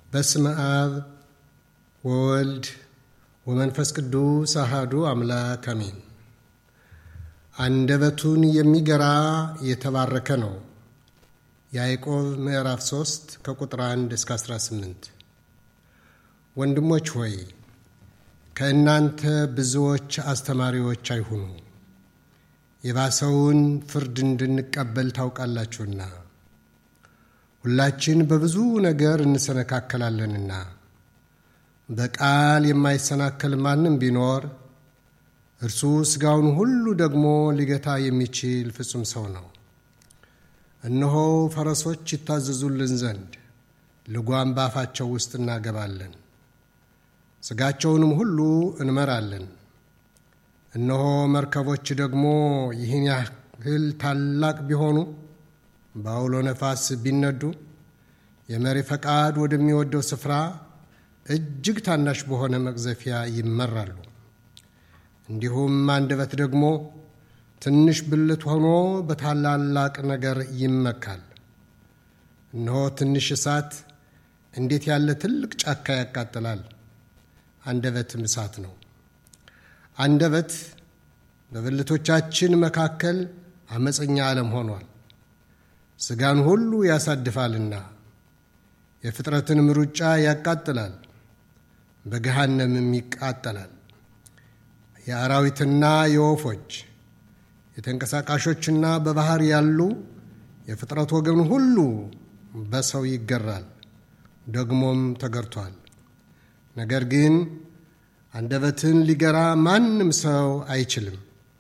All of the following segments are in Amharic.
በስመ አብ ወወልድ ወመንፈስ ቅዱስ አሃዱ አምላክ አሜን። አንደበቱን የሚገራ የተባረከ ነው። ያዕቆብ ምዕራፍ 3 ከቁጥር 1 እስከ 18። ወንድሞች ሆይ ከእናንተ ብዙዎች አስተማሪዎች አይሁኑ፣ የባሰውን ፍርድ እንድንቀበል ታውቃላችሁና። ሁላችን በብዙ ነገር እንሰነካከላለንና በቃል የማይሰናከል ማንም ቢኖር እርሱ ሥጋውን ሁሉ ደግሞ ሊገታ የሚችል ፍጹም ሰው ነው። እነሆ ፈረሶች ይታዘዙልን ዘንድ ልጓም ባፋቸው ውስጥ እናገባለን፣ ሥጋቸውንም ሁሉ እንመራለን። እነሆ መርከቦች ደግሞ ይህን ያህል ታላቅ ቢሆኑ በአውሎ ነፋስ ቢነዱ የመሪ ፈቃድ ወደሚወደው ስፍራ እጅግ ታናሽ በሆነ መቅዘፊያ ይመራሉ። እንዲሁም አንደበት ደግሞ ትንሽ ብልት ሆኖ በታላላቅ ነገር ይመካል። እነሆ ትንሽ እሳት እንዴት ያለ ትልቅ ጫካ ያቃጥላል! አንደበትም እሳት ነው። አንደበት በብልቶቻችን መካከል አመፀኛ ዓለም ሆኗል። ሥጋን ሁሉ ያሳድፋልና የፍጥረትንም ሩጫ ያቃጥላል፣ በገሃነምም ይቃጠላል። የአራዊትና የወፎች የተንቀሳቃሾችና በባህር ያሉ የፍጥረት ወገን ሁሉ በሰው ይገራል፣ ደግሞም ተገርቷል። ነገር ግን አንደበትን ሊገራ ማንም ሰው አይችልም።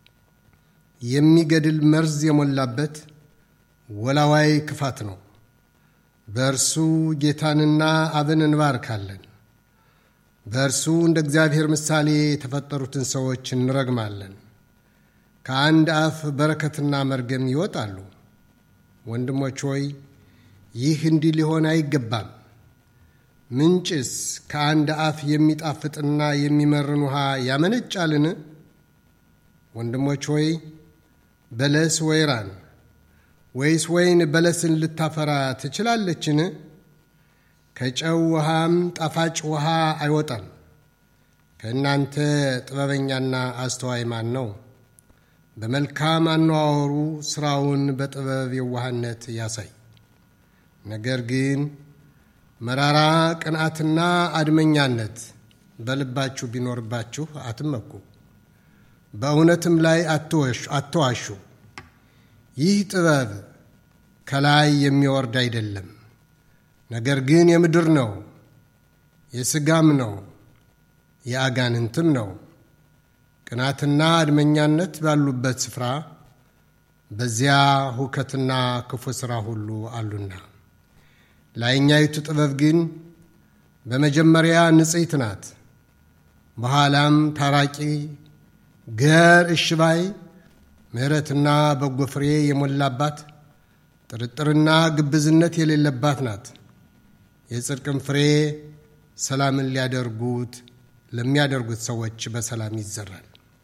የሚገድል መርዝ የሞላበት ወላዋይ ክፋት ነው። በእርሱ ጌታንና አብን እንባርካለን። በእርሱ እንደ እግዚአብሔር ምሳሌ የተፈጠሩትን ሰዎች እንረግማለን። ከአንድ አፍ በረከትና መርገም ይወጣሉ። ወንድሞች ሆይ ይህ እንዲህ ሊሆን አይገባም። ምንጭስ ከአንድ አፍ የሚጣፍጥና የሚመርን ውሃ ያመነጫልን? ወንድሞች ሆይ በለስ ወይራን ወይስ ወይን በለስን ልታፈራ ትችላለችን? ከጨው ውሃም ጣፋጭ ውሃ አይወጣም። ከእናንተ ጥበበኛና አስተዋይ ማን ነው? በመልካም አነዋወሩ ሥራውን በጥበብ የዋህነት ያሳይ። ነገር ግን መራራ ቅንዓትና አድመኛነት በልባችሁ ቢኖርባችሁ አትመኩ፣ በእውነትም ላይ አትዋሹ። ይህ ጥበብ ከላይ የሚወርድ አይደለም፣ ነገር ግን የምድር ነው፣ የሥጋም ነው፣ የአጋንንትም ነው። ቅናትና አድመኛነት ባሉበት ስፍራ በዚያ ሁከትና ክፉ ሥራ ሁሉ አሉና። ላይኛይቱ ጥበብ ግን በመጀመሪያ ንጽሕት ናት፣ በኋላም ታራቂ፣ ገር፣ እሽባይ ምሕረትና በጎ ፍሬ የሞላባት ጥርጥርና ግብዝነት የሌለባት ናት። የጽድቅም ፍሬ ሰላምን ሊያደርጉት ለሚያደርጉት ሰዎች በሰላም ይዘራል።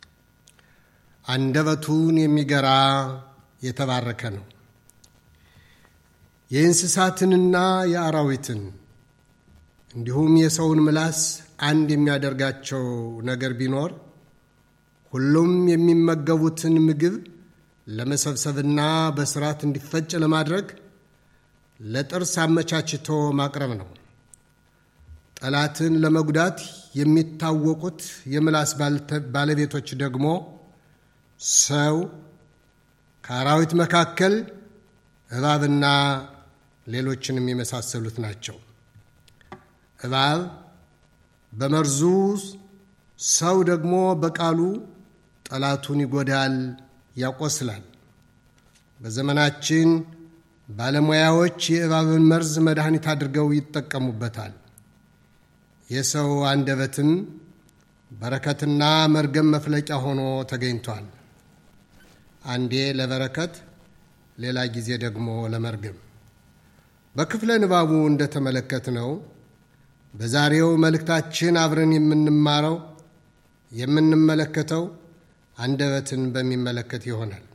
አንደበቱን የሚገራ የተባረከ ነው። የእንስሳትንና የአራዊትን እንዲሁም የሰውን ምላስ አንድ የሚያደርጋቸው ነገር ቢኖር ሁሉም የሚመገቡትን ምግብ ለመሰብሰብና በስርዓት እንዲፈጭ ለማድረግ ለጥርስ አመቻችቶ ማቅረብ ነው። ጠላትን ለመጉዳት የሚታወቁት የምላስ ባለቤቶች ደግሞ ሰው፣ ከአራዊት መካከል እባብና ሌሎችንም የመሳሰሉት ናቸው። እባብ በመርዙ ሰው ደግሞ በቃሉ ጠላቱን ይጎዳል፣ ያቆስላል። በዘመናችን ባለሙያዎች የእባብን መርዝ መድኃኒት አድርገው ይጠቀሙበታል። የሰው አንደበትም በረከትና መርገም መፍለቂያ ሆኖ ተገኝቷል። አንዴ ለበረከት፣ ሌላ ጊዜ ደግሞ ለመርገም። በክፍለ ንባቡ እንደተመለከትነው በዛሬው መልእክታችን አብረን የምንማረው የምንመለከተው አንደበትን በሚመለከት ይሆናል።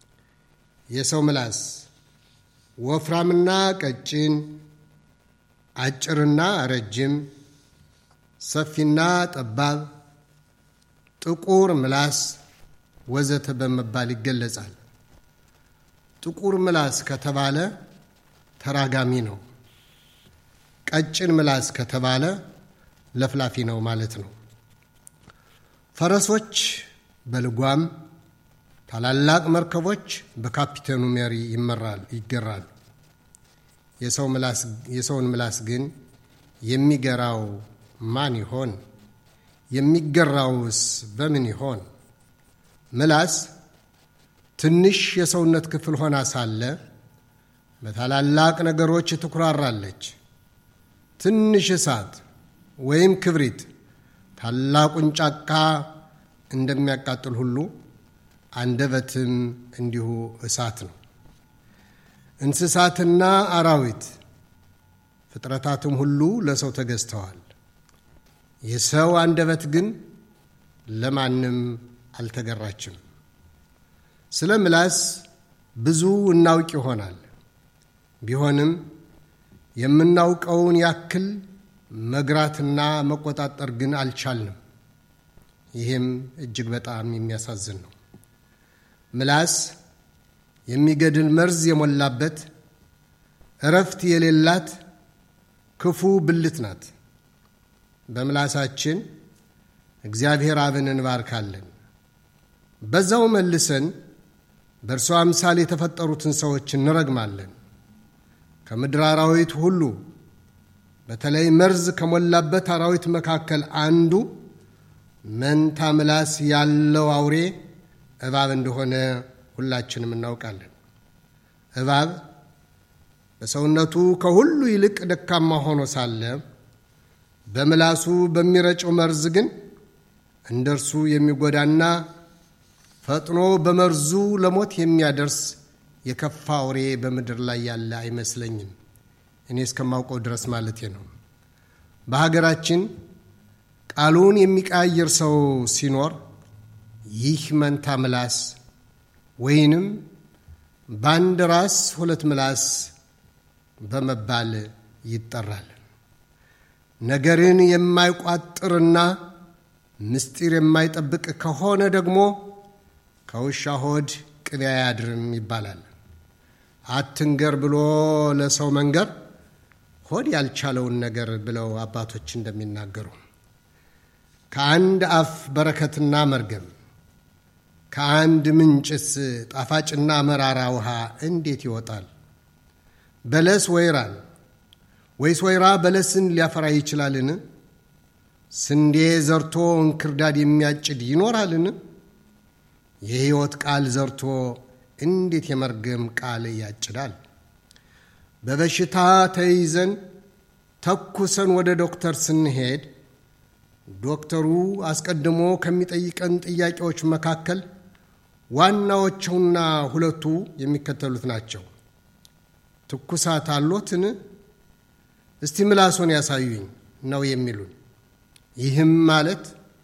የሰው ምላስ ወፍራምና ቀጭን፣ አጭርና ረጅም፣ ሰፊና ጠባብ፣ ጥቁር ምላስ ወዘተ በመባል ይገለጻል። ጥቁር ምላስ ከተባለ ተራጋሚ ነው። ቀጭን ምላስ ከተባለ ለፍላፊ ነው ማለት ነው። ፈረሶች በልጓም ታላላቅ መርከቦች በካፒቴኑ መሪ ይመራል ይገራሉ። የሰውን ምላስ ግን የሚገራው ማን ይሆን? የሚገራውስ በምን ይሆን? ምላስ ትንሽ የሰውነት ክፍል ሆና ሳለ በታላላቅ ነገሮች ትኩራራለች። ትንሽ እሳት ወይም ክብሪት ታላቁን ጫካ እንደሚያቃጥል ሁሉ አንደበትም እንዲሁ እሳት ነው። እንስሳትና አራዊት ፍጥረታትም ሁሉ ለሰው ተገዝተዋል። የሰው አንደበት ግን ለማንም አልተገራችም። ስለ ምላስ ብዙ እናውቅ ይሆናል። ቢሆንም የምናውቀውን ያክል መግራትና መቆጣጠር ግን አልቻልንም። ይህም እጅግ በጣም የሚያሳዝን ነው። ምላስ የሚገድል መርዝ የሞላበት እረፍት የሌላት ክፉ ብልት ናት። በምላሳችን እግዚአብሔር አብን እንባርካለን። በዛው መልሰን በእርሷ አምሳል የተፈጠሩትን ሰዎች እንረግማለን። ከምድር አራዊት ሁሉ በተለይ መርዝ ከሞላበት አራዊት መካከል አንዱ መንታ ምላስ ያለው አውሬ እባብ እንደሆነ ሁላችንም እናውቃለን። እባብ በሰውነቱ ከሁሉ ይልቅ ደካማ ሆኖ ሳለ በምላሱ በሚረጨው መርዝ ግን እንደ እርሱ የሚጎዳና ፈጥኖ በመርዙ ለሞት የሚያደርስ የከፋ አውሬ በምድር ላይ ያለ አይመስለኝም። እኔ እስከማውቀው ድረስ ማለቴ ነው። በሀገራችን ቃሉን የሚቀያየር ሰው ሲኖር ይህ መንታ ምላስ ወይንም በአንድ ራስ ሁለት ምላስ በመባል ይጠራል። ነገርን የማይቋጥርና ምስጢር የማይጠብቅ ከሆነ ደግሞ ከውሻ ሆድ ቅቤ አያድርም ይባላል። አትንገር ብሎ ለሰው መንገር ሆድ ያልቻለውን ነገር ብለው አባቶች እንደሚናገሩ ከአንድ አፍ በረከትና መርገም ከአንድ ምንጭስ ጣፋጭና መራራ ውሃ እንዴት ይወጣል? በለስ ወይራን ወይስ ወይራ በለስን ሊያፈራ ይችላልን? ስንዴ ዘርቶ እንክርዳድ የሚያጭድ ይኖራልን? የሕይወት ቃል ዘርቶ እንዴት የመርገም ቃል ያጭዳል? በበሽታ ተይዘን ተኩሰን ወደ ዶክተር ስንሄድ ዶክተሩ አስቀድሞ ከሚጠይቀን ጥያቄዎች መካከል ዋናዎቹና ሁለቱ የሚከተሉት ናቸው። ትኩሳት አሎትን? እስቲ ምላሶን ያሳዩኝ ነው የሚሉን። ይህም ማለት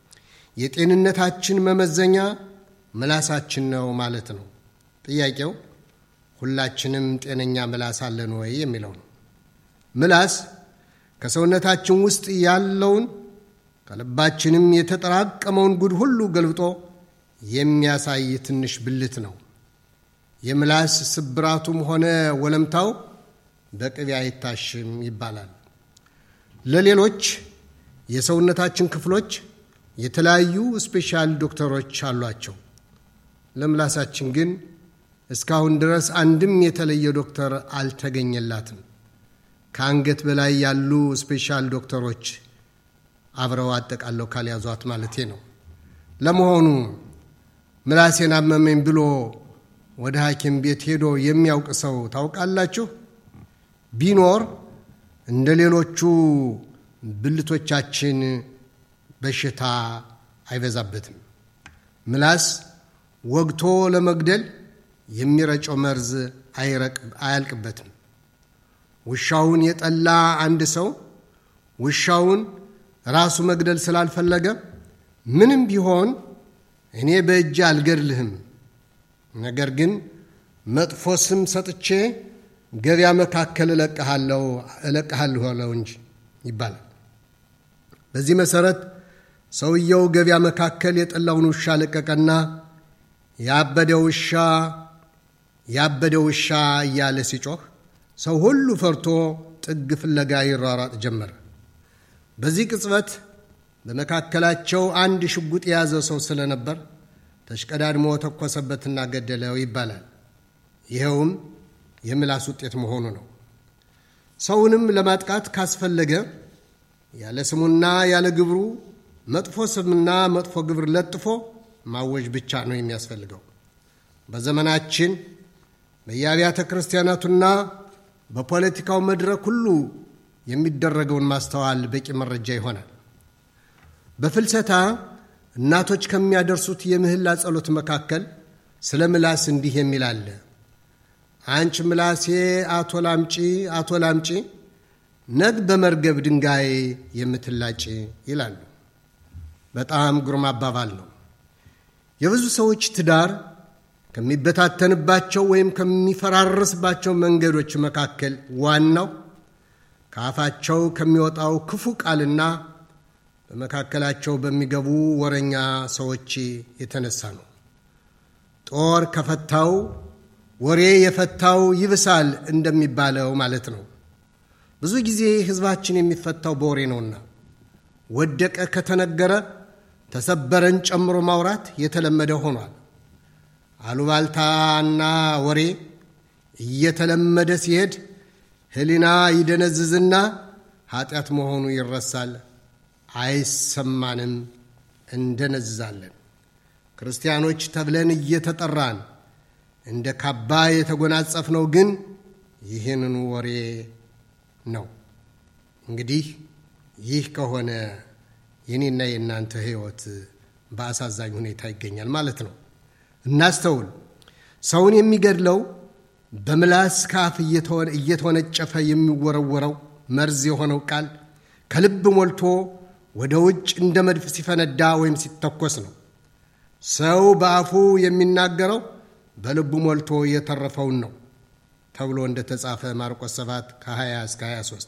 የጤንነታችን መመዘኛ ምላሳችን ነው ማለት ነው። ጥያቄው ሁላችንም ጤነኛ ምላስ አለን ወይ የሚለው ነው። ምላስ ከሰውነታችን ውስጥ ያለውን ከልባችንም የተጠራቀመውን ጉድ ሁሉ ገልብጦ የሚያሳይ ትንሽ ብልት ነው። የምላስ ስብራቱም ሆነ ወለምታው በቅቤ አይታሽም ይባላል። ለሌሎች የሰውነታችን ክፍሎች የተለያዩ ስፔሻል ዶክተሮች አሏቸው። ለምላሳችን ግን እስካሁን ድረስ አንድም የተለየ ዶክተር አልተገኘላትም። ከአንገት በላይ ያሉ ስፔሻል ዶክተሮች አብረው አጠቃለው ካልያዟት ማለቴ ነው። ለመሆኑ ምላሴን አመመኝ ብሎ ወደ ሐኪም ቤት ሄዶ የሚያውቅ ሰው ታውቃላችሁ? ቢኖር እንደ ሌሎቹ ብልቶቻችን በሽታ አይበዛበትም። ምላስ ወግቶ ለመግደል የሚረጨው መርዝ አያልቅበትም። ውሻውን የጠላ አንድ ሰው ውሻውን ራሱ መግደል ስላልፈለገ ምንም ቢሆን እኔ በእጅ አልገድልህም፣ ነገር ግን መጥፎ ስም ሰጥቼ ገበያ መካከል እለቅሃለሁ እንጂ ይባላል። በዚህ መሠረት ሰውየው ገበያ መካከል የጠላውን ውሻ ለቀቀና ያበደ ውሻ ያበደ ውሻ እያለ ሲጮህ ሰው ሁሉ ፈርቶ ጥግ ፍለጋ ይሯሯጥ ጀመረ። በዚህ ቅጽበት በመካከላቸው አንድ ሽጉጥ የያዘ ሰው ስለነበር ተሽቀዳድሞ ተኮሰበትና ገደለው ይባላል። ይኸውም የምላስ ውጤት መሆኑ ነው። ሰውንም ለማጥቃት ካስፈለገ ያለ ስሙና ያለ ግብሩ መጥፎ ስምና መጥፎ ግብር ለጥፎ ማወጅ ብቻ ነው የሚያስፈልገው። በዘመናችን በየአብያተ ክርስቲያናቱና በፖለቲካው መድረክ ሁሉ የሚደረገውን ማስተዋል በቂ መረጃ ይሆናል። በፍልሰታ እናቶች ከሚያደርሱት የምህላ ጸሎት መካከል ስለ ምላስ እንዲህ የሚል አለ። አንቺ ምላሴ አቶ ላምጪ አቶ ላምጪ ነግ በመርገብ ድንጋይ የምትላጭ ይላሉ። በጣም ግሩም አባባል ነው። የብዙ ሰዎች ትዳር ከሚበታተንባቸው ወይም ከሚፈራረስባቸው መንገዶች መካከል ዋናው ከአፋቸው ከሚወጣው ክፉ ቃልና በመካከላቸው በሚገቡ ወረኛ ሰዎች የተነሳ ነው። ጦር ከፈታው ወሬ የፈታው ይብሳል እንደሚባለው ማለት ነው። ብዙ ጊዜ ሕዝባችን የሚፈታው በወሬ ነውና ወደቀ ከተነገረ ተሰበረን ጨምሮ ማውራት የተለመደ ሆኗል። አሉባልታና ወሬ እየተለመደ ሲሄድ ሕሊና ይደነዝዝና ኃጢአት መሆኑ ይረሳል፣ አይሰማንም፣ እንደነዝዛለን። ክርስቲያኖች ተብለን እየተጠራን እንደ ካባ የተጎናጸፍነው ግን ይህንኑ ወሬ ነው። እንግዲህ ይህ ከሆነ የኔና የእናንተ ሕይወት በአሳዛኝ ሁኔታ ይገኛል ማለት ነው። እናስተውል። ሰውን የሚገድለው በምላስ ካፍ እየተወነጨፈ የሚወረወረው መርዝ የሆነው ቃል ከልብ ሞልቶ ወደ ውጭ እንደ መድፍ ሲፈነዳ ወይም ሲተኮስ ነው። ሰው በአፉ የሚናገረው በልቡ ሞልቶ የተረፈውን ነው ተብሎ እንደተጻፈ ማርቆስ 7 ከ20 እስከ 23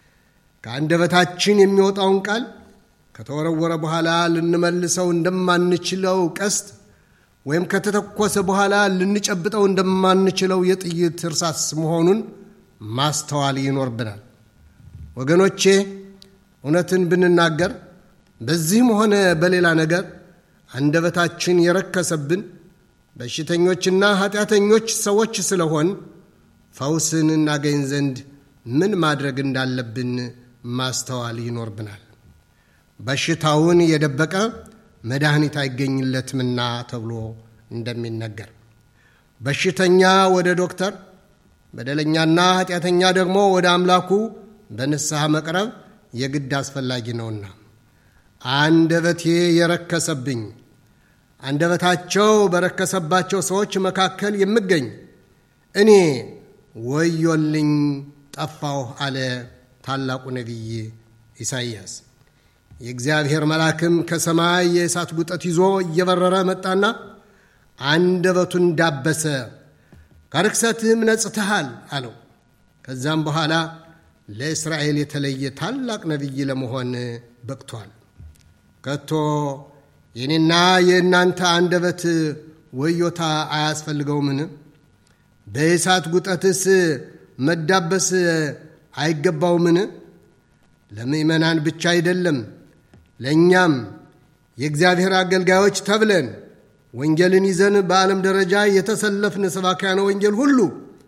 ከአንደበታችን የሚወጣውን ቃል ከተወረወረ በኋላ ልንመልሰው እንደማንችለው ቀስት ወይም ከተተኮሰ በኋላ ልንጨብጠው እንደማንችለው የጥይት እርሳስ መሆኑን ማስተዋል ይኖርብናል። ወገኖቼ እውነትን ብንናገር በዚህም ሆነ በሌላ ነገር አንደበታችን የረከሰብን በሽተኞችና ኃጢአተኞች ሰዎች ስለሆን ፈውስን እናገኝ ዘንድ ምን ማድረግ እንዳለብን ማስተዋል ይኖርብናል። በሽታውን የደበቀ መድኃኒት አይገኝለትምና ተብሎ እንደሚነገር በሽተኛ ወደ ዶክተር፣ በደለኛና ኃጢአተኛ ደግሞ ወደ አምላኩ በንስሐ መቅረብ የግድ አስፈላጊ ነውና አንደበቴ የረከሰብኝ አንደበታቸው በረከሰባቸው ሰዎች መካከል የምገኝ እኔ ወዮልኝ ጠፋሁ አለ ታላቁ ነቢይ ኢሳይያስ። የእግዚአብሔር መልአክም ከሰማይ የእሳት ጉጠት ይዞ እየበረረ መጣና አንደበቱን ዳበሰ፣ ከርክሰትህም ነጽተሃል አለው። ከዛም በኋላ ለእስራኤል የተለየ ታላቅ ነቢይ ለመሆን በቅቷል። ከቶ የኔና የእናንተ አንደበት ወዮታ አያስፈልገውምን? በእሳት ጉጠትስ መዳበስ አይገባውምን? ለምእመናን ብቻ አይደለም ለእኛም የእግዚአብሔር አገልጋዮች ተብለን ወንጌልን ይዘን በዓለም ደረጃ የተሰለፍን ሰባክያነ ወንጌል ሁሉ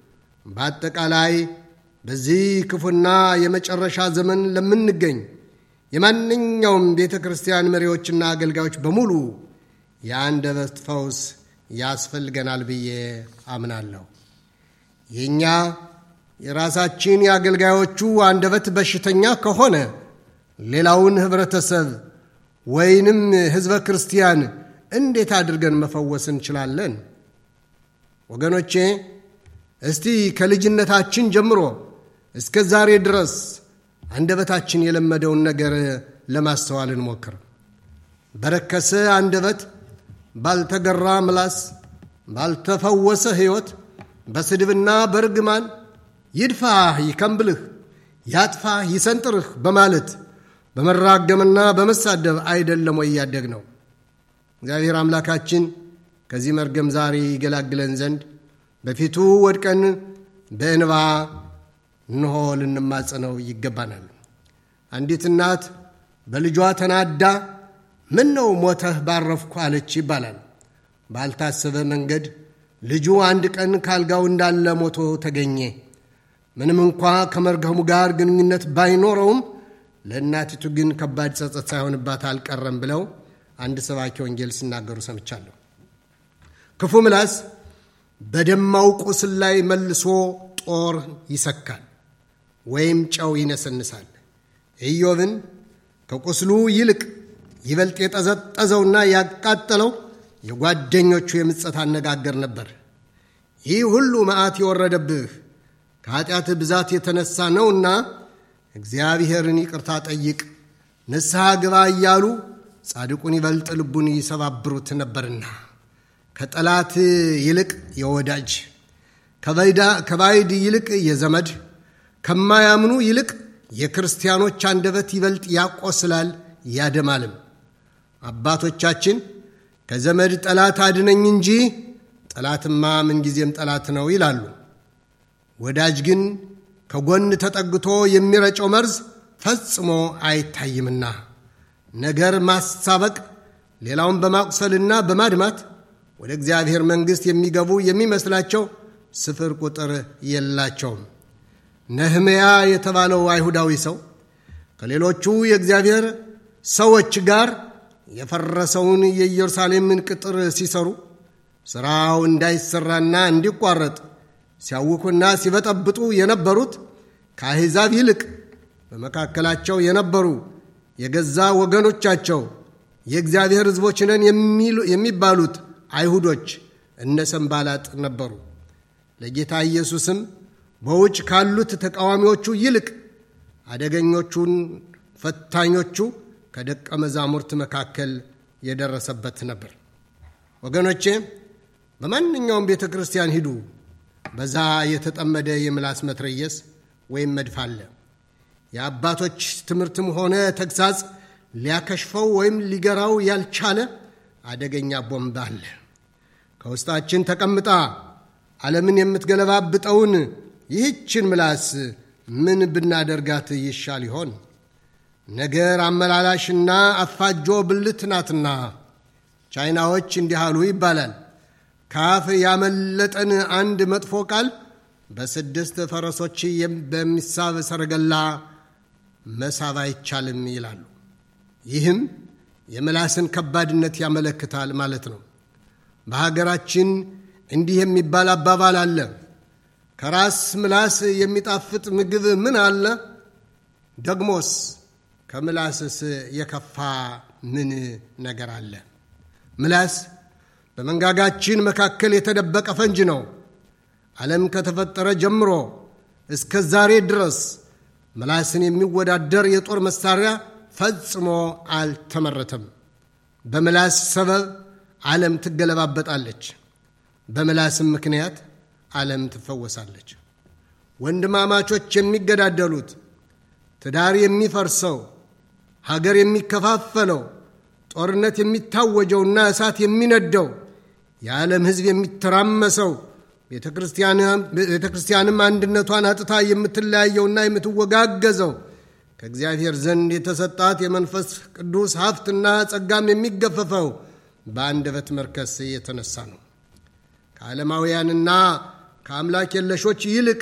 በአጠቃላይ በዚህ ክፉና የመጨረሻ ዘመን ለምንገኝ የማንኛውም ቤተ ክርስቲያን መሪዎችና አገልጋዮች በሙሉ የአንደበት ፈውስ ያስፈልገናል ብዬ አምናለሁ። የእኛ የራሳችን የአገልጋዮቹ አንደበት በሽተኛ ከሆነ ሌላውን ኅብረተሰብ ወይንም ሕዝበ ክርስቲያን እንዴት አድርገን መፈወስ እንችላለን? ወገኖቼ እስቲ ከልጅነታችን ጀምሮ እስከ ዛሬ ድረስ አንደበታችን የለመደውን ነገር ለማስተዋል እንሞክር። በረከሰ አንደበት፣ ባልተገራ ምላስ፣ ባልተፈወሰ ሕይወት፣ በስድብና በርግማን ይድፋህ፣ ይከምብልህ፣ ያጥፋህ፣ ይሰንጥርህ በማለት በመራገምና በመሳደብ አይደለም ወይ ያደግ ነው። እግዚአብሔር አምላካችን ከዚህ መርገም ዛሬ ይገላግለን ዘንድ በፊቱ ወድቀን በእንባ እንሆ ልንማጸነው ይገባናል። አንዲት እናት በልጇ ተናዳ ምን ነው ሞተህ ባረፍኩ አለች ይባላል። ባልታሰበ መንገድ ልጁ አንድ ቀን ካልጋው እንዳለ ሞቶ ተገኘ። ምንም እንኳ ከመርገሙ ጋር ግንኙነት ባይኖረውም ለእናቲቱ ግን ከባድ ጸጸት ሳይሆንባት አልቀረም ብለው አንድ ሰባኪ ወንጌል ሲናገሩ ሰምቻለሁ። ክፉ ምላስ በደማው ቁስል ላይ መልሶ ጦር ይሰካል ወይም ጨው ይነሰንሳል። ኢዮብን ከቁስሉ ይልቅ ይበልጥ የጠዘጠዘውና ያቃጠለው የጓደኞቹ የምጸት አነጋገር ነበር። ይህ ሁሉ መዓት የወረደብህ ከኃጢአትህ ብዛት የተነሳ ነውና እግዚአብሔርን ይቅርታ ጠይቅ፣ ንስሐ ግባ እያሉ ጻድቁን ይበልጥ ልቡን ይሰባብሩት ነበርና ከጠላት ይልቅ የወዳጅ ከባይድ ይልቅ የዘመድ ከማያምኑ ይልቅ የክርስቲያኖች አንደበት ይበልጥ ያቆስላል ያደማልም። አባቶቻችን ከዘመድ ጠላት አድነኝ እንጂ ጠላትማ ምንጊዜም ጠላት ነው ይላሉ። ወዳጅ ግን ከጎን ተጠግቶ የሚረጨው መርዝ ፈጽሞ አይታይምና ነገር ማሳበቅ ሌላውን በማቁሰልና በማድማት ወደ እግዚአብሔር መንግሥት የሚገቡ የሚመስላቸው ስፍር ቁጥር የላቸውም። ነህምያ የተባለው አይሁዳዊ ሰው ከሌሎቹ የእግዚአብሔር ሰዎች ጋር የፈረሰውን የኢየሩሳሌምን ቅጥር ሲሰሩ ሥራው እንዳይሰራና እንዲቋረጥ ሲያውኩና ሲበጠብጡ የነበሩት ከአሕዛብ ይልቅ በመካከላቸው የነበሩ የገዛ ወገኖቻቸው የእግዚአብሔር ሕዝቦች ነን የሚባሉት አይሁዶች እነ ሰንባላጥ ነበሩ። ለጌታ ኢየሱስም በውጭ ካሉት ተቃዋሚዎቹ ይልቅ አደገኞቹን ፈታኞቹ ከደቀ መዛሙርት መካከል የደረሰበት ነበር። ወገኖቼ በማንኛውም ቤተ ክርስቲያን ሂዱ፣ በዛ የተጠመደ የምላስ መትረየስ ወይም መድፍ አለ። የአባቶች ትምህርትም ሆነ ተግሳጽ ሊያከሽፈው ወይም ሊገራው ያልቻለ አደገኛ ቦምብ አለ። ከውስጣችን ተቀምጣ ዓለምን የምትገለባብጠውን ይህችን ምላስ ምን ብናደርጋት ይሻል ይሆን? ነገር አመላላሽና አፋጆ ብልት ናትና ቻይናዎች እንዲህ አሉ ይባላል። ካፍ ያመለጠን አንድ መጥፎ ቃል በስድስት ፈረሶች በሚሳብ ሰረገላ መሳብ አይቻልም ይላሉ። ይህም የምላስን ከባድነት ያመለክታል ማለት ነው። በሀገራችን እንዲህ የሚባል አባባል አለ። ከራስ ምላስ የሚጣፍጥ ምግብ ምን አለ? ደግሞስ ከምላስስ የከፋ ምን ነገር አለ? ምላስ በመንጋጋችን መካከል የተደበቀ ፈንጅ ነው። ዓለም ከተፈጠረ ጀምሮ እስከ ዛሬ ድረስ ምላስን የሚወዳደር የጦር መሳሪያ ፈጽሞ አልተመረተም። በምላስ ሰበብ ዓለም ትገለባበጣለች። በምላስም ምክንያት ዓለም ትፈወሳለች። ወንድማማቾች የሚገዳደሉት፣ ትዳር የሚፈርሰው፣ ሀገር የሚከፋፈለው፣ ጦርነት የሚታወጀውና እሳት የሚነደው፣ የዓለም ሕዝብ የሚተራመሰው፣ ቤተ ክርስቲያንም አንድነቷን አጥታ የምትለያየውና የምትወጋገዘው ከእግዚአብሔር ዘንድ የተሰጣት የመንፈስ ቅዱስ ሀብትና ጸጋም የሚገፈፈው በአንደበት መርከስ የተነሳ ነው። ከዓለማውያንና ከአምላክ የለሾች ይልቅ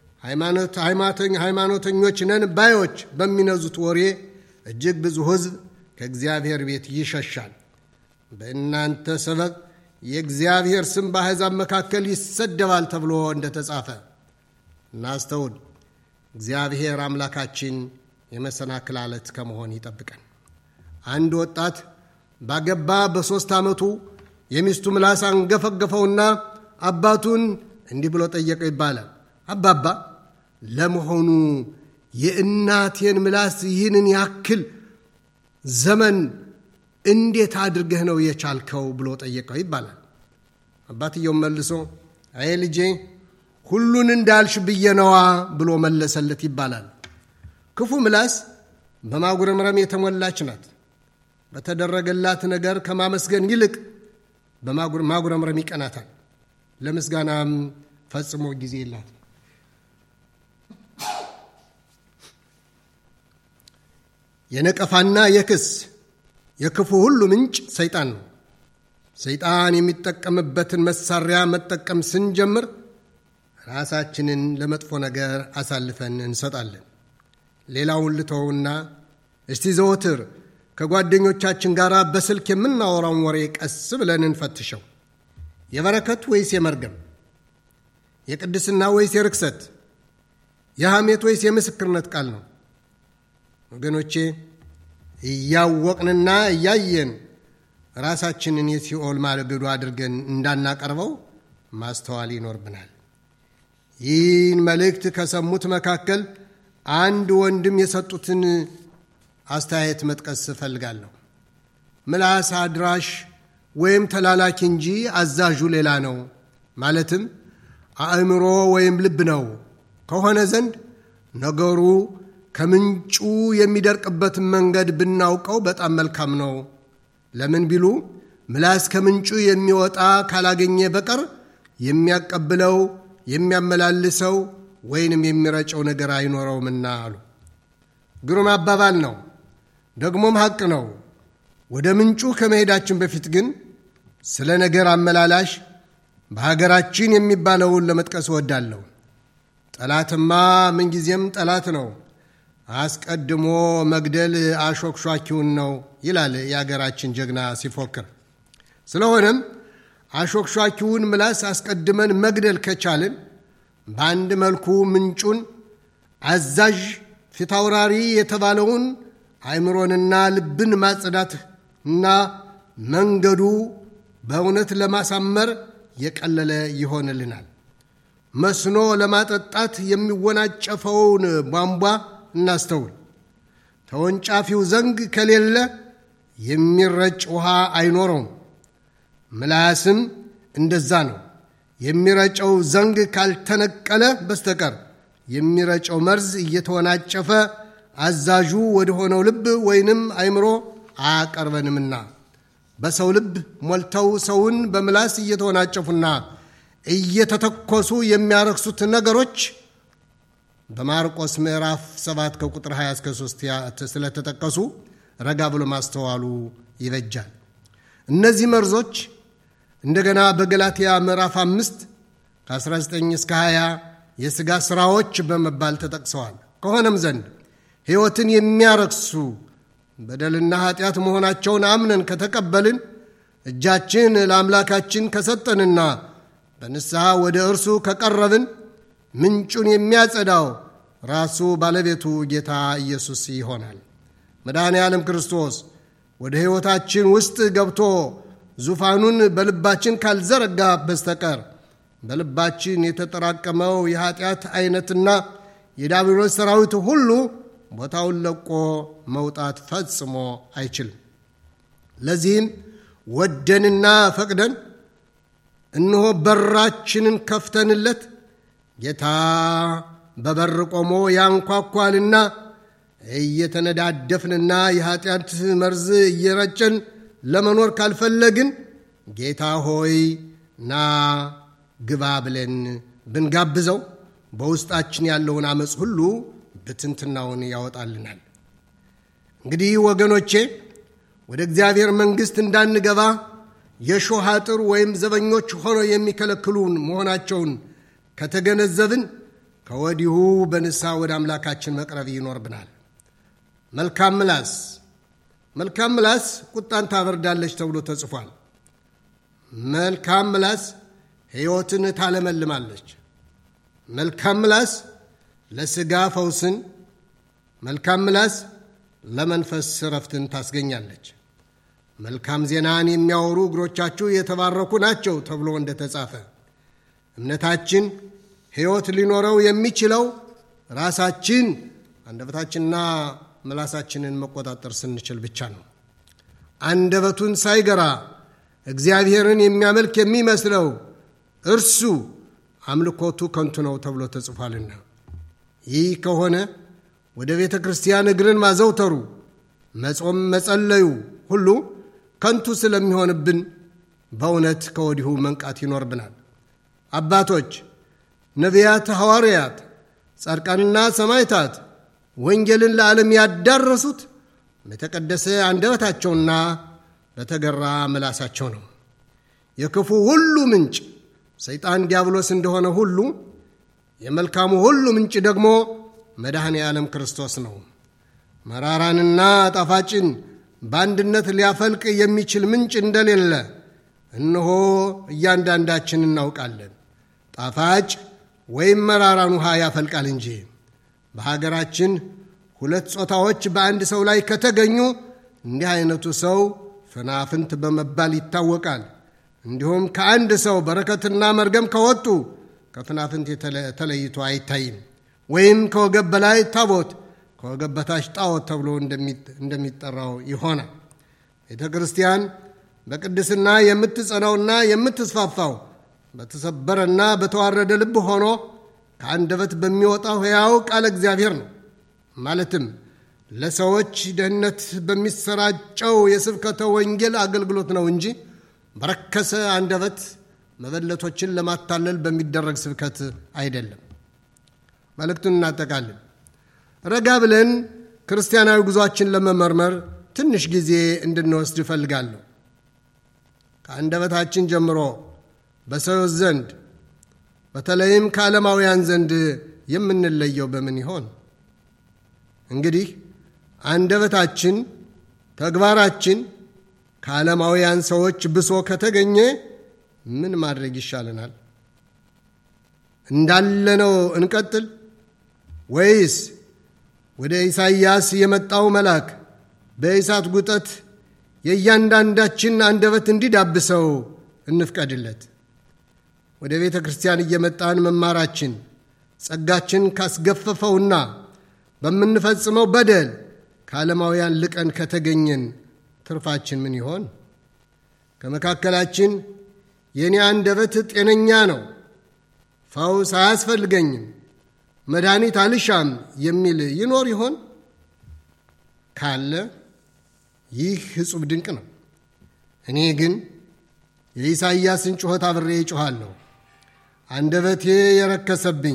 ሃይማኖተኞች ነን ባዮች በሚነዙት ወሬ እጅግ ብዙ ሕዝብ ከእግዚአብሔር ቤት ይሸሻል። በእናንተ ሰበብ የእግዚአብሔር ስም በአሕዛብ መካከል ይሰደባል ተብሎ እንደተጻፈ እናስተውል። እግዚአብሔር አምላካችን የመሰናክል አለት ከመሆን ይጠብቀን። አንድ ወጣት ባገባ በሦስት ዓመቱ የሚስቱ ምላስ አንገፈገፈውና አባቱን እንዲህ ብሎ ጠየቀው ይባላል። አባባ ለመሆኑ የእናቴን ምላስ ይህንን ያክል ዘመን እንዴት አድርገህ ነው የቻልከው ብሎ ጠየቀው ይባላል። አባትየው መልሶ አይ ልጄ ሁሉን እንዳልሽ ብዬ ነዋ ብሎ መለሰለት ይባላል። ክፉ ምላስ በማጉረምረም የተሞላች ናት። በተደረገላት ነገር ከማመስገን ይልቅ በማጉረምረም ይቀናታል። ለምስጋናም ፈጽሞ ጊዜ የላት። የነቀፋና የክስ የክፉ ሁሉ ምንጭ ሰይጣን ነው። ሰይጣን የሚጠቀምበትን መሳሪያ መጠቀም ስንጀምር ራሳችንን ለመጥፎ ነገር አሳልፈን እንሰጣለን። ሌላውን ልተውና እስቲ ዘወትር ከጓደኞቻችን ጋር በስልክ የምናወራውን ወሬ ቀስ ብለን እንፈትሸው። የበረከት ወይስ የመርገም? የቅድስና ወይስ የርክሰት? የሐሜት ወይስ የምስክርነት ቃል ነው? ወገኖቼ እያወቅንና እያየን ራሳችንን የሲኦል ማገዶ አድርገን እንዳናቀርበው ማስተዋል ይኖርብናል። ይህን መልእክት ከሰሙት መካከል አንድ ወንድም የሰጡትን አስተያየት መጥቀስ እፈልጋለሁ። ምላስ አድራሽ ወይም ተላላኪ እንጂ አዛዡ ሌላ ነው፣ ማለትም አእምሮ ወይም ልብ ነው ከሆነ ዘንድ ነገሩ ከምንጩ የሚደርቅበትን መንገድ ብናውቀው በጣም መልካም ነው። ለምን ቢሉ ምላስ ከምንጩ የሚወጣ ካላገኘ በቀር የሚያቀብለው የሚያመላልሰው ወይንም የሚረጨው ነገር አይኖረውምና አሉ። ግሩም አባባል ነው፣ ደግሞም ሐቅ ነው። ወደ ምንጩ ከመሄዳችን በፊት ግን ስለ ነገር አመላላሽ በሀገራችን የሚባለውን ለመጥቀስ እወዳለሁ። ጠላትማ ምንጊዜም ጠላት ነው፣ አስቀድሞ መግደል አሾክሿኪውን ነው ይላል የአገራችን ጀግና ሲፎክር። ስለሆነም አሾክሿኪውን ምላስ አስቀድመን መግደል ከቻልን በአንድ መልኩ ምንጩን አዛዥ ፊታውራሪ የተባለውን አእምሮንና ልብን ማጽዳት እና መንገዱ በእውነት ለማሳመር የቀለለ ይሆንልናል። መስኖ ለማጠጣት የሚወናጨፈውን ቧንቧ እናስተውል። ተወንጫፊው ዘንግ ከሌለ የሚረጭ ውሃ አይኖረውም። ምላስም እንደዛ ነው። የሚረጨው ዘንግ ካልተነቀለ በስተቀር የሚረጨው መርዝ እየተወናጨፈ አዛዡ ወደ ሆነው ልብ ወይንም አእምሮ አያቀርበንምና በሰው ልብ ሞልተው ሰውን በምላስ እየተወናጨፉና እየተተኮሱ የሚያረክሱት ነገሮች በማርቆስ ምዕራፍ 7 ከቁጥር 20 እስከ 3 ስለተጠቀሱ ረጋ ብሎ ማስተዋሉ ይበጃል። እነዚህ መርዞች እንደገና በገላትያ ምዕራፍ 5 ከ19 እስከ 20 የሥጋ ሥራዎች በመባል ተጠቅሰዋል። ከሆነም ዘንድ ሕይወትን የሚያረክሱ በደልና ኃጢአት መሆናቸውን አምነን ከተቀበልን እጃችን ለአምላካችን ከሰጠንና በንስሐ ወደ እርሱ ከቀረብን ምንጩን የሚያጸዳው ራሱ ባለቤቱ ጌታ ኢየሱስ ይሆናል። መድኃኔ ዓለም ክርስቶስ ወደ ሕይወታችን ውስጥ ገብቶ ዙፋኑን በልባችን ካልዘረጋ በስተቀር በልባችን የተጠራቀመው የኃጢአት አይነትና የዲያብሎስ ሰራዊት ሁሉ ቦታውን ለቆ መውጣት ፈጽሞ አይችልም። ለዚህም ወደንና ፈቅደን እነሆ በራችንን ከፍተንለት ጌታ በበር ቆሞ ያንኳኳልና እየተነዳደፍንና የኃጢአት መርዝ እየረጨን ለመኖር ካልፈለግን ጌታ ሆይ ና ግባ ብለን ብንጋብዘው በውስጣችን ያለውን አመፅ ሁሉ ብትንትናውን ያወጣልናል። እንግዲህ ወገኖቼ ወደ እግዚአብሔር መንግሥት እንዳንገባ የሾህ አጥር ወይም ዘበኞች ሆነው የሚከለክሉን መሆናቸውን ከተገነዘብን ከወዲሁ በንስሐ ወደ አምላካችን መቅረብ ይኖርብናል። መልካም ምላስ መልካም ምላስ ቁጣን ታበርዳለች ተብሎ ተጽፏል። መልካም ምላስ ሕይወትን ታለመልማለች። መልካም ምላስ ለሥጋ ፈውስን፣ መልካም ምላስ ለመንፈስ ረፍትን ታስገኛለች። መልካም ዜናን የሚያወሩ እግሮቻችሁ የተባረኩ ናቸው ተብሎ እንደተጻፈ እምነታችን ሕይወት ሊኖረው የሚችለው ራሳችን አንደበታችንና ምላሳችንን መቆጣጠር ስንችል ብቻ ነው። አንደበቱን ሳይገራ እግዚአብሔርን የሚያመልክ የሚመስለው እርሱ አምልኮቱ ከንቱ ነው ተብሎ ተጽፏልና። ይህ ከሆነ ወደ ቤተ ክርስቲያን እግርን ማዘውተሩ፣ መጾም፣ መጸለዩ ሁሉ ከንቱ ስለሚሆንብን በእውነት ከወዲሁ መንቃት ይኖርብናል። አባቶች፣ ነቢያት፣ ሐዋርያት፣ ጻድቃንና ሰማዕታት ወንጌልን ለዓለም ያዳረሱት በተቀደሰ አንደበታቸውና በተገራ ምላሳቸው ነው። የክፉ ሁሉ ምንጭ ሰይጣን ዲያብሎስ እንደሆነ ሁሉ የመልካሙ ሁሉ ምንጭ ደግሞ መድኃኔ ዓለም ክርስቶስ ነው። መራራንና ጣፋጭን በአንድነት ሊያፈልቅ የሚችል ምንጭ እንደሌለ እነሆ እያንዳንዳችን እናውቃለን። ጣፋጭ ወይም መራራን ውሃ ያፈልቃል እንጂ። በሀገራችን ሁለት ጾታዎች በአንድ ሰው ላይ ከተገኙ እንዲህ አይነቱ ሰው ፍናፍንት በመባል ይታወቃል። እንዲሁም ከአንድ ሰው በረከትና መርገም ከወጡ ከፍናፍንት ተለይቶ አይታይም። ወይም ከወገብ በላይ ታቦት ከወገብ በታች ጣዖት ተብሎ እንደሚጠራው ይሆናል። ቤተ ክርስቲያን በቅድስና የምትጸናውና የምትስፋፋው በተሰበረና በተዋረደ ልብ ሆኖ ከአንደበት በሚወጣው ሕያው ቃለ እግዚአብሔር ነው። ማለትም ለሰዎች ደህንነት በሚሰራጨው የስብከተ ወንጌል አገልግሎት ነው እንጂ በረከሰ አንደበት መበለቶችን ለማታለል በሚደረግ ስብከት አይደለም። መልእክቱን እናጠቃለን። ረጋ ብለን ክርስቲያናዊ ጉዟችን ለመመርመር ትንሽ ጊዜ እንድንወስድ እፈልጋለሁ። ከአንደበታችን ጀምሮ በሰዎች ዘንድ በተለይም ከዓለማውያን ዘንድ የምንለየው በምን ይሆን? እንግዲህ አንደበታችን፣ ተግባራችን ከዓለማውያን ሰዎች ብሶ ከተገኘ ምን ማድረግ ይሻለናል? እንዳለነው እንቀጥል ወይስ ወደ ኢሳይያስ የመጣው መልአክ በእሳት ጉጠት የእያንዳንዳችን አንደበት እንዲዳብሰው እንፍቀድለት? ወደ ቤተ ክርስቲያን እየመጣን መማራችን ጸጋችን ካስገፈፈውና በምንፈጽመው በደል ከዓለማውያን ልቀን ከተገኘን ትርፋችን ምን ይሆን? ከመካከላችን የእኔ አንደበት ጤነኛ ነው፣ ፈውስ አያስፈልገኝም፣ መድኃኒት አልሻም የሚል ይኖር ይሆን? ካለ ይህ ሕጹብ ድንቅ ነው። እኔ ግን የኢሳይያስን ጩኸት አብሬ እጮኋለሁ። አንደበቴ የረከሰብኝ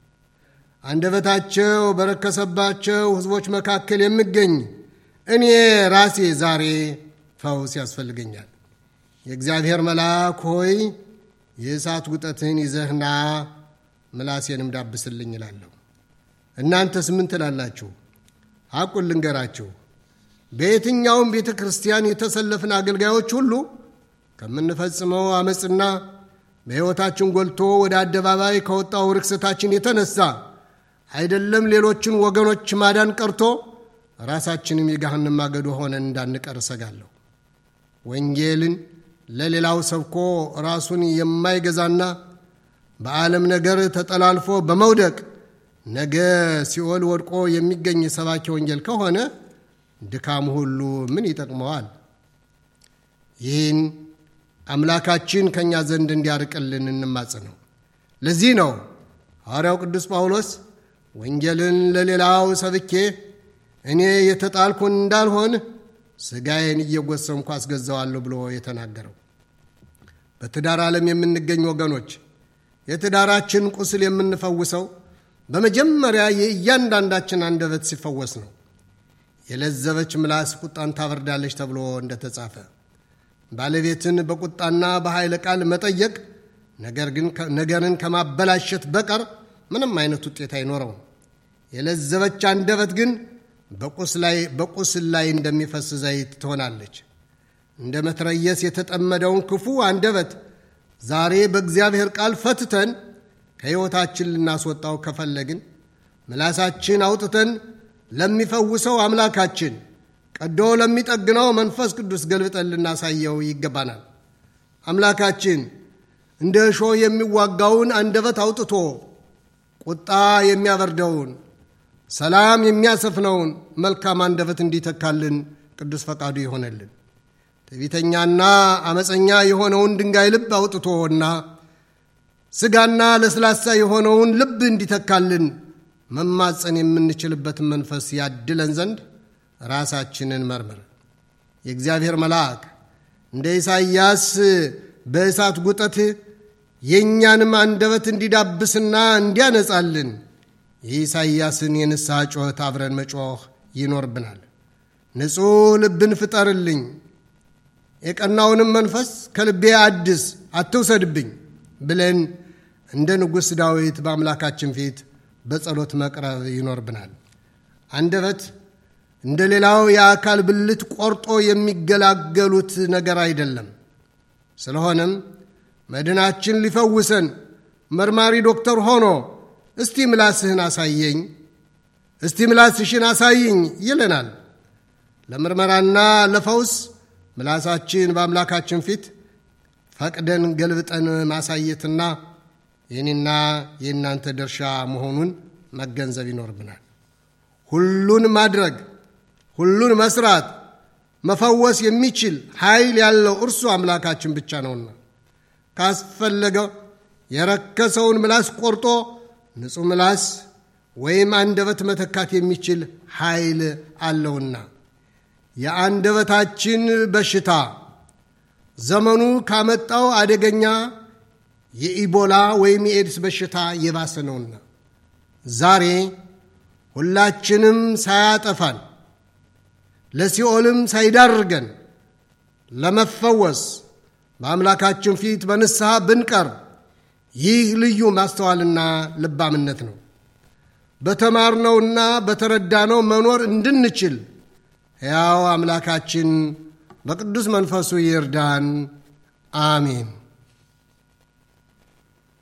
አንደበታቸው በረከሰባቸው ሕዝቦች መካከል የምገኝ እኔ ራሴ ዛሬ ፈውስ ያስፈልገኛል። የእግዚአብሔር መልአክ ሆይ የእሳት ጉጠትህን ይዘህና ምላሴንም ዳብስልኝ እላለሁ። እናንተስ ምን ትላላችሁ? ሐቁን ልንገራችሁ። በየትኛውም ቤተ ክርስቲያን የተሰለፍን አገልጋዮች ሁሉ ከምንፈጽመው አመፅና በሕይወታችን ጎልቶ ወደ አደባባይ ከወጣው ርክሰታችን የተነሳ አይደለም ሌሎችን ወገኖች ማዳን ቀርቶ ራሳችንም የገሃነም ማገዶ ሆነን እንዳንቀር እሰጋለሁ። ወንጌልን ለሌላው ሰብኮ ራሱን የማይገዛና በዓለም ነገር ተጠላልፎ በመውደቅ ነገ ሲኦል ወድቆ የሚገኝ ሰባኪ ወንጌል ከሆነ ድካሙ ሁሉ ምን ይጠቅመዋል? ይህን አምላካችን ከእኛ ዘንድ እንዲያርቅልን እንማጽነው። ለዚህ ነው ሐዋርያው ቅዱስ ጳውሎስ ወንጌልን ለሌላው ሰብኬ እኔ የተጣልኩን እንዳልሆን ሥጋዬን እየጎሰምኩ አስገዛዋለሁ ብሎ የተናገረው። በትዳር ዓለም የምንገኝ ወገኖች የትዳራችን ቁስል የምንፈውሰው በመጀመሪያ የእያንዳንዳችን አንደበት ሲፈወስ ነው። የለዘበች ምላስ ቁጣን ታበርዳለች ተብሎ እንደተጻፈ ባለቤትን በቁጣና በኃይለ ቃል መጠየቅ ነገርን ከማበላሸት በቀር ምንም አይነት ውጤት አይኖረውም። የለዘበች አንደበት ግን በቁስል ላይ እንደሚፈስ ዘይት ትሆናለች። እንደ መትረየስ የተጠመደውን ክፉ አንደበት ዛሬ በእግዚአብሔር ቃል ፈትተን ከሕይወታችን ልናስወጣው ከፈለግን ምላሳችን አውጥተን ለሚፈውሰው አምላካችን ቀዶ ለሚጠግነው መንፈስ ቅዱስ ገልብጠን ልናሳየው ይገባናል። አምላካችን እንደ እሾህ የሚዋጋውን አንደበት አውጥቶ ቁጣ የሚያበርደውን ሰላም የሚያሰፍነውን መልካም አንደበት እንዲተካልን ቅዱስ ፈቃዱ ይሆነልን። ትዕቢተኛና አመፀኛ የሆነውን ድንጋይ ልብ አውጥቶና ሥጋና ለስላሳ የሆነውን ልብ እንዲተካልን መማፀን የምንችልበትን መንፈስ ያድለን ዘንድ ራሳችንን መርምር። የእግዚአብሔር መልአክ እንደ ኢሳይያስ በእሳት ጉጠት የእኛንም አንደበት እንዲዳብስና እንዲያነጻልን የኢሳይያስን የንስሐ ጩኸት አብረን መጮኽ ይኖርብናል። ንጹሕ ልብን ፍጠርልኝ፣ የቀናውንም መንፈስ ከልቤ አድስ፣ አትውሰድብኝ ብለን እንደ ንጉሥ ዳዊት በአምላካችን ፊት በጸሎት መቅረብ ይኖርብናል። አንደበት እንደ ሌላው የአካል ብልት ቆርጦ የሚገላገሉት ነገር አይደለም። ስለሆነም መድናችን ሊፈውሰን መርማሪ ዶክተር ሆኖ እስቲ ምላስህን አሳየኝ፣ እስቲ ምላስሽን አሳይኝ ይለናል። ለምርመራና ለፈውስ ምላሳችን በአምላካችን ፊት ፈቅደን ገልብጠን ማሳየትና የኔና የእናንተ ድርሻ መሆኑን መገንዘብ ይኖርብናል። ሁሉን ማድረግ፣ ሁሉን መስራት፣ መፈወስ የሚችል ኃይል ያለው እርሱ አምላካችን ብቻ ነውና ካስፈለገው የረከሰውን ምላስ ቆርጦ ንጹሕ ምላስ ወይም አንደበት መተካት የሚችል ኃይል አለውና የአንደበታችን በሽታ ዘመኑ ካመጣው አደገኛ የኢቦላ ወይም የኤድስ በሽታ የባሰ ነውና ዛሬ ሁላችንም ሳያጠፋን ለሲኦልም ሳይዳርገን ለመፈወስ በአምላካችን ፊት በንስሐ ብንቀርብ ይህ ልዩ ማስተዋልና ልባምነት ነው። በተማርነውና በተረዳነው መኖር እንድንችል ሕያው አምላካችን በቅዱስ መንፈሱ ይርዳን። አሜን።